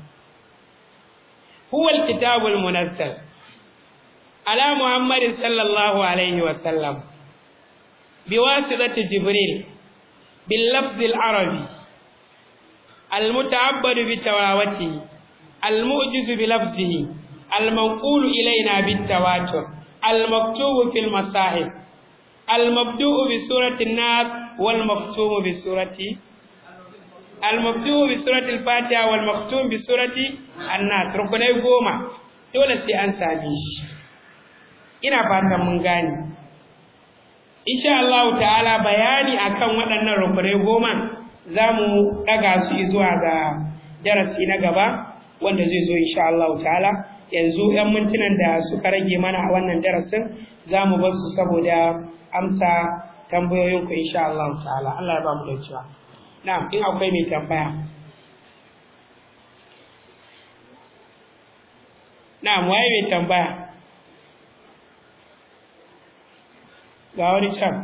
huwa alkitabul munazzal ala muhammadin sallallahu alaihi wa sallam biwasitati jibril bil lafzil arabi المتعبد بتلاوته المؤجز بلفظه المنقول إلينا بالتواتر المكتوب في المصاحف المبدوء بسورة الناس والمختوم بسورة المبدوء بسورة الفاتحة والمختوم بسورة الناس ركني goma dole sai an same shi ina fatan mun gane insha Allah ta'ala bayani akan waɗannan rukunai goma za mu ɗaga su zuwa ga darasi na gaba wanda zai zo insha Allah ta'ala yanzu 'yan mintunan da suka rage mana a wannan darasin za mu bar su saboda amsa tambayoyinku insha Allah ta'ala Allah ya ba mu da cewa na'am in akwai mai tambaya na'am waye mai tambaya ga wani can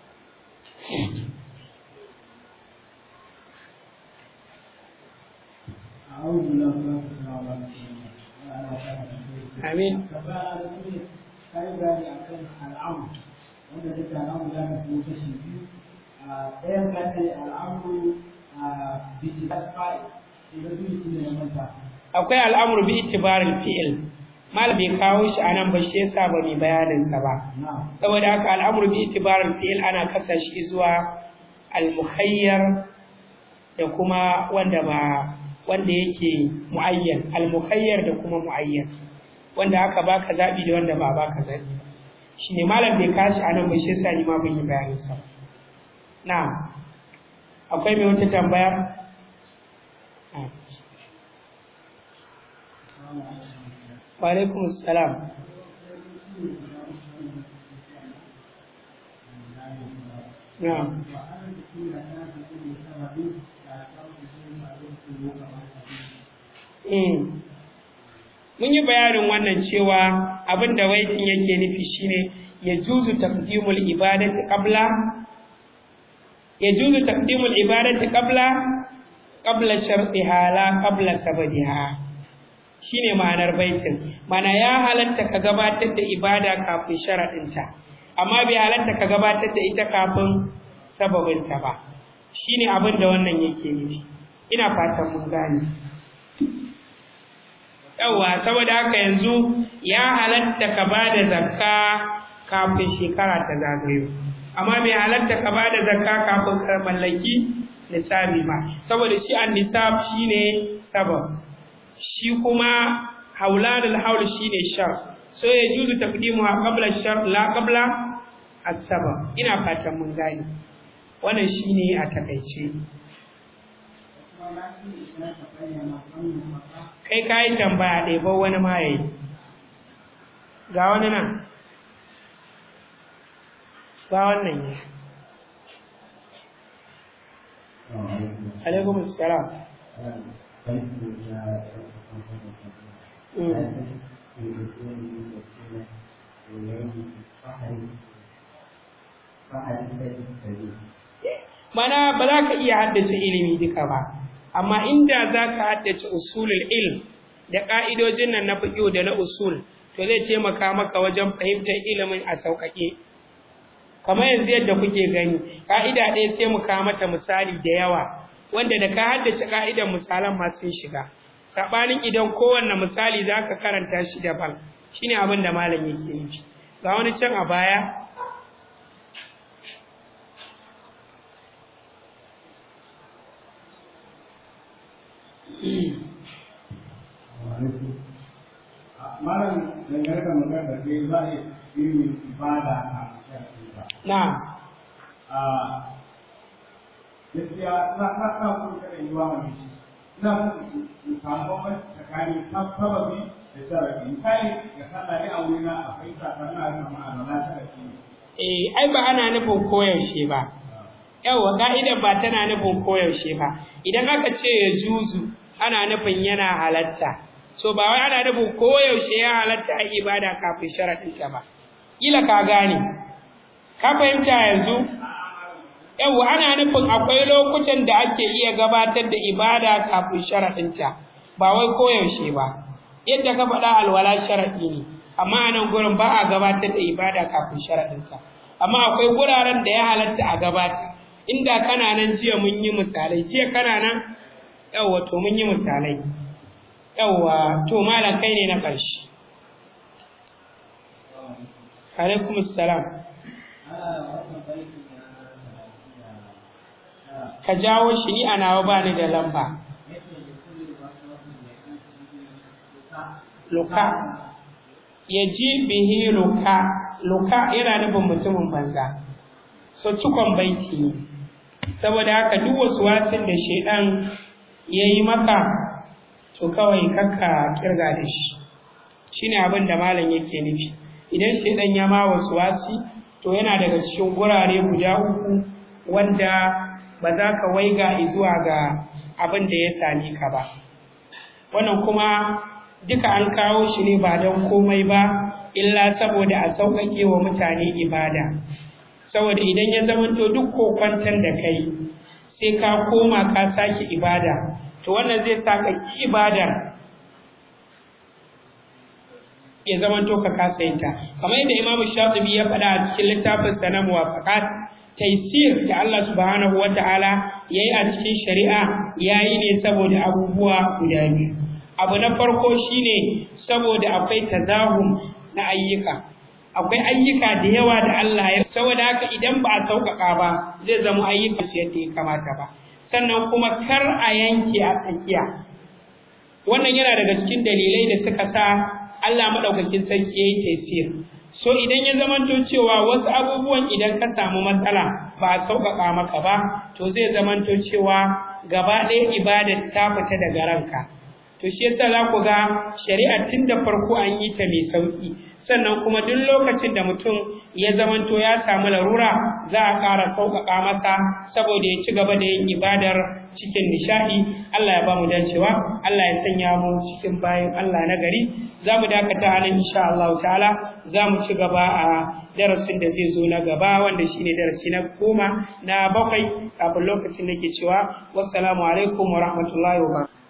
Amin. Kayi bayani a kan al'amu, wanda duka al'amu za ka fi kashi biyu. Ɗayan ka ce al'amu a biki da fa'i, idan biyu su ne manta. Akwai al'amur bi itibarin fi'il. Malam bai kawo shi a nan ba shi yasa ba mai bayaninsa ba. Saboda haka al'amur bi itibarin fi'il ana kasa shi zuwa al-mukhayyar da kuma wanda ba wanda yake muayyan al-mukhayyar da kuma muayyan wanda aka baka zabi da wanda ba baka zabi shine malam bai kashi anan ba shi yasa ni ma ban yi bayanin sa na'am akwai mai wata tambaya wa alaikum assalam na'am mun yi bayanin wannan cewa abin da waitin yake nufi shine ya juzu taqdimul ibadati qabla ya juzu taqdimul ibadati qabla qabla shartiha la qabla sabadiha shine ma'anar baitin mana ya halatta ka gabatar da ibada kafin sharadinta amma bai halatta ka gabatar da ita kafin sababinta ba shine abin da wannan yake nufi ina fatan mun gane yawa saboda haka yanzu ya halatta ka bada zakka kafin shekara ta zagayo amma bai halatta ka bada zakka kafin ka mallaki nisabi ba saboda shi an nisab shine sabab shi kuma haulanul haul shine shar so ya juzu taqdimuha qabla shar la qabla as-sabab ina fatan mun gane wannan shine a takaice kai ka yi tambaya ɗaya ba wani ma ya yi ga wani nan ga wannan ya alaikum salam mana ba za ka iya haddace ilimi duka ba amma inda za ka haddace usulul ilm da ƙa'idojin nan na fiƙo da na usul to zai taimaka maka wajen fahimtar ilimin a sauƙaƙe kamar yanzu yadda kuke gani ƙa'ida ɗaya sai mu kawo mata misali da yawa wanda da ka haddace ƙa'idan misalan ma sun shiga saɓanin idan kowanne misali za ka karanta shi daban shine abin da malam yake nufi ga wani can a baya malam dangane da magana da ke za a yi ibada a shafi ba. na A gaskiya na na na kuma kada yi wa mai shi. Ina son in samu bambanci tsakanin sababi da sharafi. Misali ga sallah ne a wurina akwai sakanna da ma'ana sharafi ne. eh ai ba ana nufin koyaushe ba yawa ka'idar ba tana nufin koyaushe ba idan aka ce ya juzu ana nufin yana halatta so ba wai ana nufin koyaushe ya halatta a ibada kafin sharaɗinta ba kila ka gane ka fahimta yanzu yawa ana nufin akwai lokutan da ake iya gabatar da ibada kafin sharaɗinta ba wai koyaushe ba yadda ka faɗa alwala sharaɗi ne amma a nan gurin ba a gabatar da ibada kafin sharaɗinta amma akwai wuraren da ya halatta a gabata inda kana nan jiya mun yi misalai jiya kana nan yawwa to mun yi misalai yawwa to malam kai ne na ƙarshe alaikum salam ka jawo shi ni a nawa ba ni da lamba luka ya ji bihi luka luka yana nufin mutumin banza so cikon baiti ne saboda haka duk wasu wasin da shaidan ya yi maka to kawai kakka kirga da shi shine abin da malam yake nufi idan shaidan ya ma wasu wasi to yana daga cikin gurare guda uku wanda ba za ka waiga zuwa ga abin da ya same ka ba wannan kuma duka an kawo shi ne ba don komai ba illa saboda a sauƙaƙe wa mutane ibada saboda idan ya zamanto duk kokwanton da kai sai ka koma ka sake ibada to wannan zai sa ka ki ibada ya zamanto ka kasa yin ta kamar yadda Imam Shatibi ya faɗa a cikin littafin sa na Muwafaqat taysir da Allah subhanahu wataala yayi a cikin shari'a yayi ne saboda abubuwa guda biyu abu na farko shine saboda akwai tazahum na ayyuka akwai ayyuka da yawa da Allah ya saboda haka idan ba a sauƙaƙa ba zai zama ayyuka su yadda ya kamata ba sannan kuma kar a yanke a tsakiya wannan yana daga cikin dalilai da suka sa Allah madaukakin sarki yayi tafsir so idan ya zamanto cewa wasu abubuwan idan ka samu matsala ba a sauƙaƙa maka ba to zai zamanto cewa gaba ɗaya ibadar ta fita daga ranka to shi yasa za ku ga shari'a tun da farko an yi ta mai sauki sannan kuma duk lokacin da mutum ya zamanto ya samu larura za a ƙara sauƙaƙa masa saboda ya ci gaba da yin ibadar cikin nishaɗi Allah ya ba mu dacewa Allah ya sanya mu cikin bayan Allah na gari za mu dakata halin insha Allah ta'ala za mu ci gaba a darasin da zai zo na gaba wanda shine darasi na goma na bakwai kafin lokacin da ke cewa wassalamu alaikum wa rahmatullahi wa barakatuh